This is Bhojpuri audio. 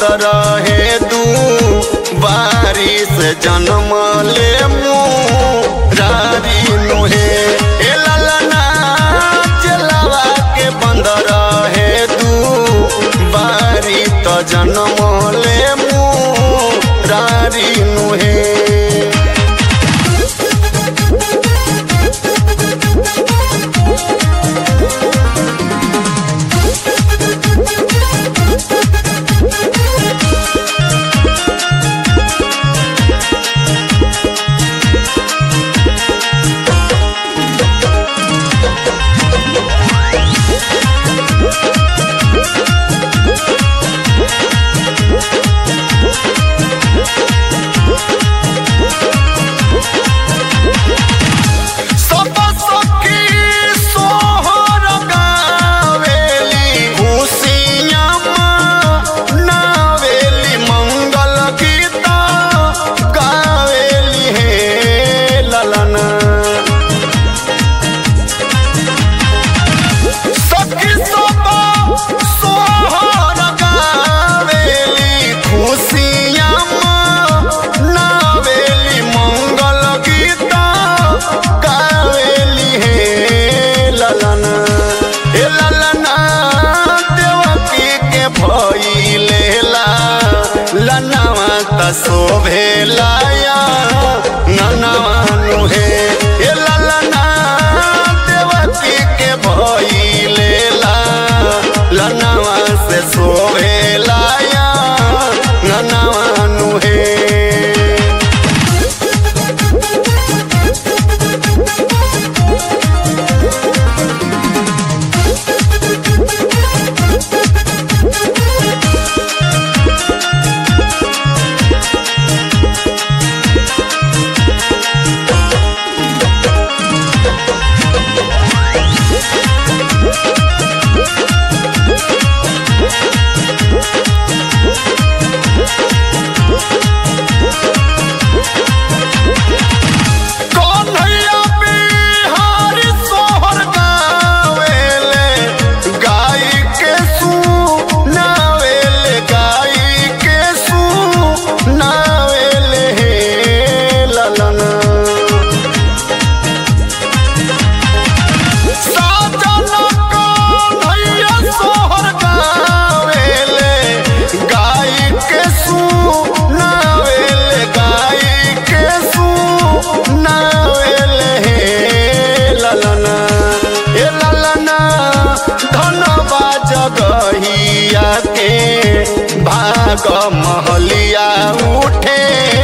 रहे दू बारिश जन्म ले मुरारी नुहे ए ललना चलावा के बंद रहे दू बारी त जन्म ले मुरारी नुहे सब सखी सोहर गावेली खुशियाँ मनावेली मंगल गीत गावेली हे ललना सखी सब सोहर गावेली खुशियाँ मनावेली मंगल गीत गावेली हे ललना हे ललना देवकी के भइले ला लनवा त शोभेलाया ननवा नुहे हे ललना देवकी के भइले ला लनवा से शोभेलाया ननवा नुहे कन्हैया बिहारी सोहर गावेले गाई के सुनावेले गाई के सुनावेले हे ललना साजन कन्हैया सोहर गावेले गाई के सुनावेले गाई के सुनावेले हे ललना हे ललना धनबा जगहिया के भाग महलिया उठे